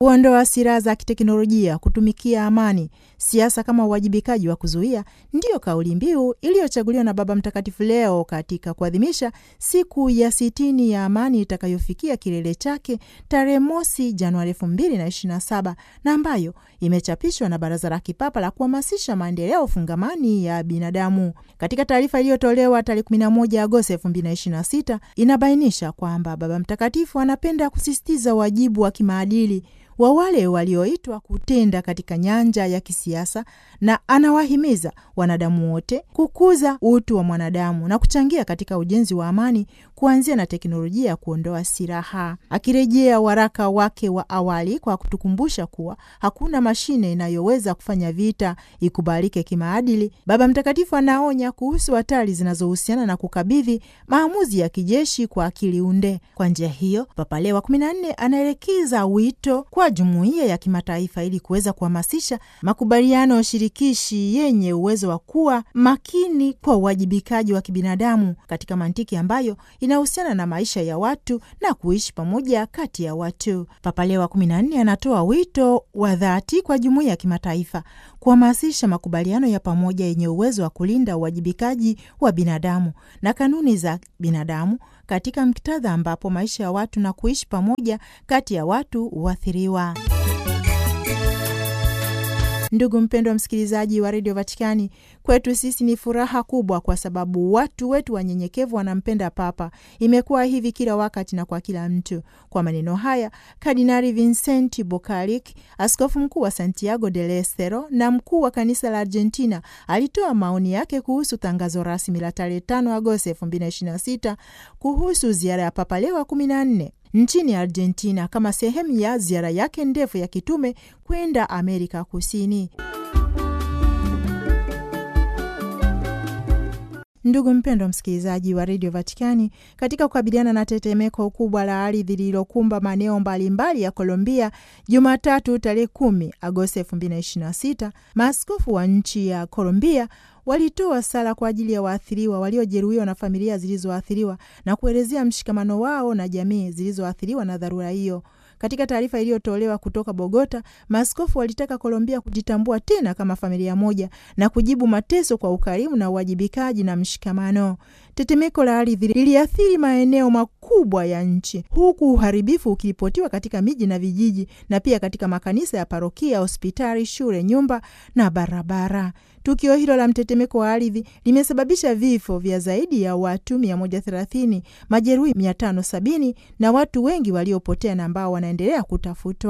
kuondoa silaha za kiteknolojia, kutumikia amani, siasa kama uwajibikaji wa kuzuia, ndiyo kauli mbiu iliyochaguliwa na Baba Mtakatifu leo katika kuadhimisha siku ya sitini ya amani itakayofikia kilele chake tarehe mosi Januari elfu mbili na ishirini na saba na ambayo imechapishwa na Baraza la Kipapa la kuhamasisha maendeleo fungamani ya binadamu. Katika taarifa iliyotolewa tarehe 11 Agosti 2026 inabainisha kwamba Baba Mtakatifu anapenda kusisitiza wajibu wa kimaadili wa wale walioitwa kutenda katika nyanja ya kisiasa na anawahimiza wanadamu wote kukuza utu wa mwanadamu na kuchangia katika ujenzi wa amani kuanzia na teknolojia ya kuondoa silaha. Akirejea waraka wake wa awali kwa kutukumbusha kuwa hakuna mashine inayoweza kufanya vita ikubalike kimaadili, Baba Mtakatifu anaonya kuhusu hatari zinazohusiana na kukabidhi maamuzi ya kijeshi kwa akili unde. Kwa njia hiyo, Papa Leo wa 14 anaelekeza wito kwa jumuiya ya kimataifa ili kuweza kuhamasisha makubaliano shirikishi yenye uwezo wa kuwa makini kwa uwajibikaji wa kibinadamu katika mantiki ambayo inahusiana na maisha ya watu na kuishi pamoja kati ya watu. Papa Leo wa 14 anatoa wito wa dhati kwa jumuiya ya kimataifa kuhamasisha makubaliano ya pamoja yenye uwezo wa kulinda uwajibikaji wa binadamu na kanuni za binadamu katika muktadha ambapo maisha ya watu na kuishi pamoja kati ya watu huathiriwa. Ndugu mpendwa msikilizaji wa redio Vatikani, kwetu sisi ni furaha kubwa kwa sababu watu wetu wanyenyekevu wanampenda Papa. Imekuwa hivi kila wakati na kwa kila mtu. Kwa maneno haya, Kardinali Vincenti Bocaric, askofu mkuu wa Santiago del Estero na mkuu wa kanisa la Argentina, alitoa maoni yake kuhusu tangazo rasmi la tarehe 5 Agosti 2026 kuhusu ziara ya Papa Leo wa 14 nchini Argentina kama sehemu ya ziara yake ndefu ya kitume kwenda Amerika Kusini. Ndugu mpendwa msikilizaji wa redio Vatikani, katika kukabiliana na tetemeko kubwa la ardhi lililokumba maeneo mbalimbali ya Colombia Jumatatu tarehe kumi Agosti elfu mbili na ishirini na sita, maaskofu wa nchi ya Colombia walitoa sala kwa ajili ya waathiriwa waliojeruhiwa na familia zilizoathiriwa na kuelezea mshikamano wao na jamii zilizoathiriwa na dharura hiyo. Katika taarifa iliyotolewa kutoka Bogota, maaskofu walitaka Kolombia kujitambua tena kama familia moja na kujibu mateso kwa ukarimu na uwajibikaji na mshikamano. Tetemeko la ardhi liliathiri maeneo makubwa ya nchi, huku uharibifu ukiripotiwa katika miji na vijiji na pia katika makanisa ya parokia, hospitali, shule, nyumba na barabara. Tukio hilo la mtetemeko wa ardhi limesababisha vifo vya zaidi ya watu 130, majeruhi 570 na watu wengi waliopotea na ambao wanaendelea kutafutwa.